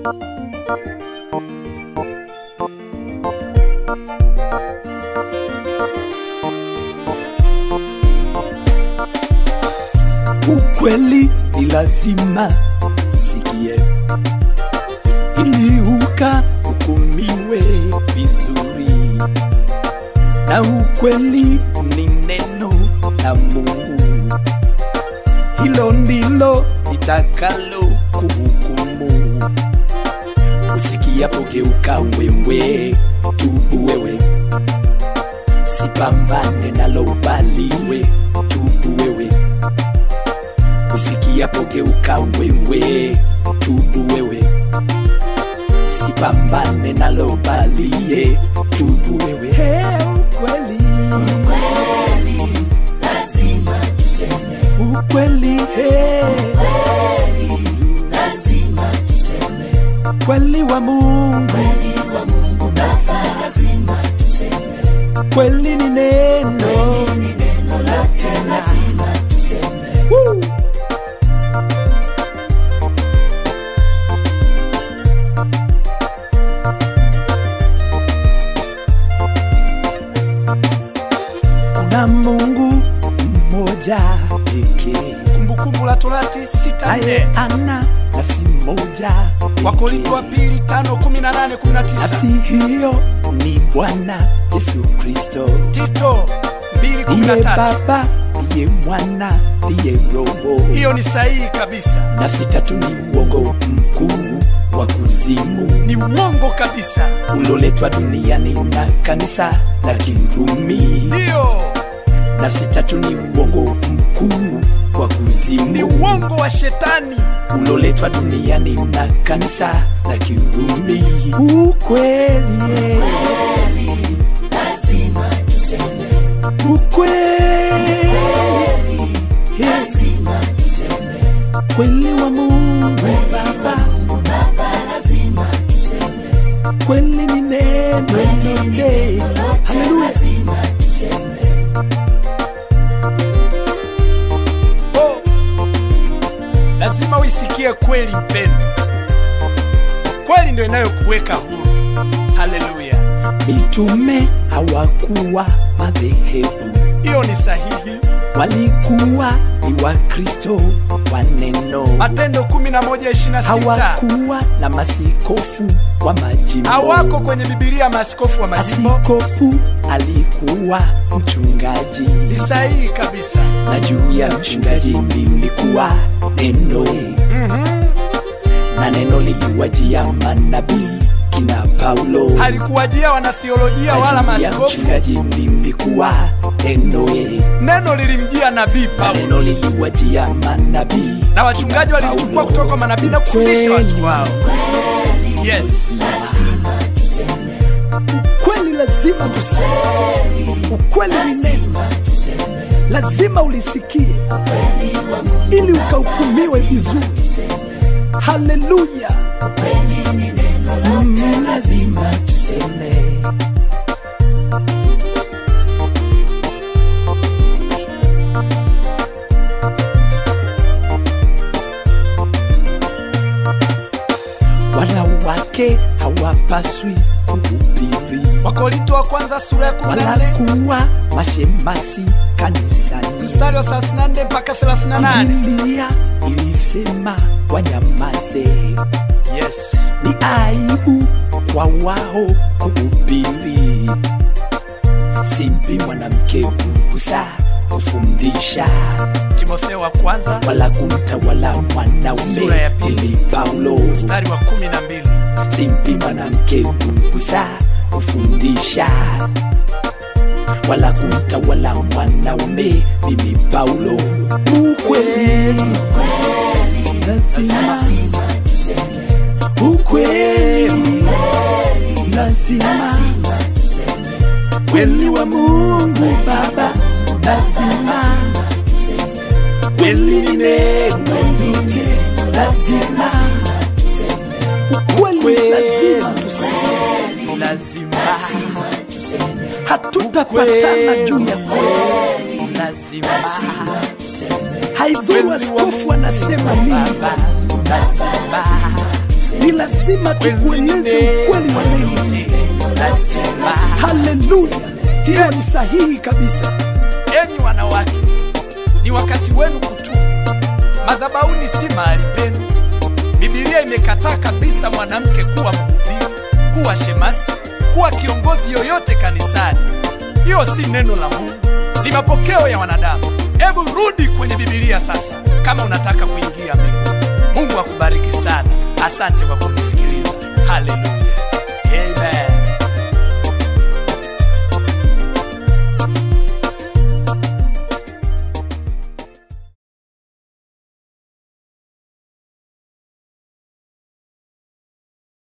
Ukweli ni lazima usikie, ili ukahukumiwe vizuri, na ukweli ni neno la Mungu, hilo ndilo litakalo kuhukumu. Usikiapo geuka wewe, tubu wewe, sipambane nalo ubaliwe, tubu wewe usikiapo geuka wewe, tubu wewe, sipambane nalo balie, tubu wewe. Hey, ukweli Kweli lazima tuseme, ukweli, hey, kweli lazima tuseme, kweli wa Mungu, kweli wa Mungu baba lazima tuseme, kweli ni neno kweli ni neno lake lazima tuseme. Woo! Kuna Mungu mmoja pekee Kumbukumbu la Torati sita aye nne ana nafsi moja Wakorintho wa pekee. pili tano kumi na nane kumi na tisa Nafsi hiyo ni Bwana Yesu Kristo, Tito mbili kumi na ndiye tatu Baba, ndiye Mwana, ndiye Roho. Hiyo ni sahihi kabisa, Nafsi tatu ni uongo mkuu wa kuzimu ni uongo kabisa, uloletwa duniani na kanisa la Kirumi. ndiyo Nafsi tatu ni uongo mkuu wa ni kuzimu uongo wa shetani. uloletwa duniani na kanisa la Kirumi. Ukweli, Kweli lazima tuseme, ukweli, lazima tuseme, kweli wa Mungu Baba, Mungu baba lazima tuseme, kweli ni neno kweli ni lote. neno lote Haleluya. lazima tuseme. Oh, lazima uisikie kweli mpendo, kweli ndio inayokuweka huru. Haleluya, Mitume hawakuwa madhehebu, hiyo ni sahihi. walikuwa ni Wakristo wa neno. Matendo 11:26 Hawakuwa na masikofu wa majimbo. hawako kwenye Biblia maaskofu wa majimbo. Asikofu alikuwa mchungaji, Ni sahihi kabisa. na juu ya mchungaji lilikuwa neno, na neno liliwajia manabii kina Paulo. Halikuwajia wanathiolojia Na wala juu ya maaskofu. mchungaji lilikuwa neno, Neno lilimjia nabii na Paulo neno liliwajia manabii na wachungaji kina walichukua Paulo. kutoka kwa manabii na kufundisha Kweli. watu wao. Yes, Lazima tuseme, Kweli lazima tuseme, ukweli ni neno, lazima tuseme, lazima ulisikie kweli wa Mungu ili ukahukumiwe vizuri. tuseme, Haleluya, kweli ni neno lote lazima tuseme. wanawake hawapaswi kuhubiri Wakorinto wa kwanza sura ya wala 14 kuwa mashemasi kanisani. mstari wa 34 mpaka 38. Biblia ilisema wanyamaze, Yes, ni aibu kwa wao kuhubiri. Simpi mwanamke ruhusa kufundisha Timotheo wa kwanza wala kumtawala mwanaume. Sura ya pili. Ili Paulo mstari wa 12. simpi mwanamke ruhusa kufundisha wala kumtawala mwanaume. Mimi Paulo, ukweli lazima, Lazima tuseme, ukweli lazima, lazima tuseme, kweli wa Mungu Baba lazima, tuseme, kweli ni neno lote lazima, tuseme, ukweli lazima tuseme, Lazima tuseme, hatutapatana juu ya kweli lazima tuseme, haidhuru askofu anasema nini, lazima ni lazima tukueleze ukweli wa neno lazima haleluya hiyo ni sahihi kabisa enyi wanawake ni wakati wenu kutubu madhabauni si mahali penu bibilia imekataa kabisa mwanamke kuwa mhubiri kuwa shemasi kuwa kiongozi yoyote kanisani hiyo si neno la mungu ni mapokeo ya wanadamu hebu rudi kwenye bibilia sasa kama unataka kuingia mbinguni mungu akubariki sana asante kwa kunisikiliza haleluya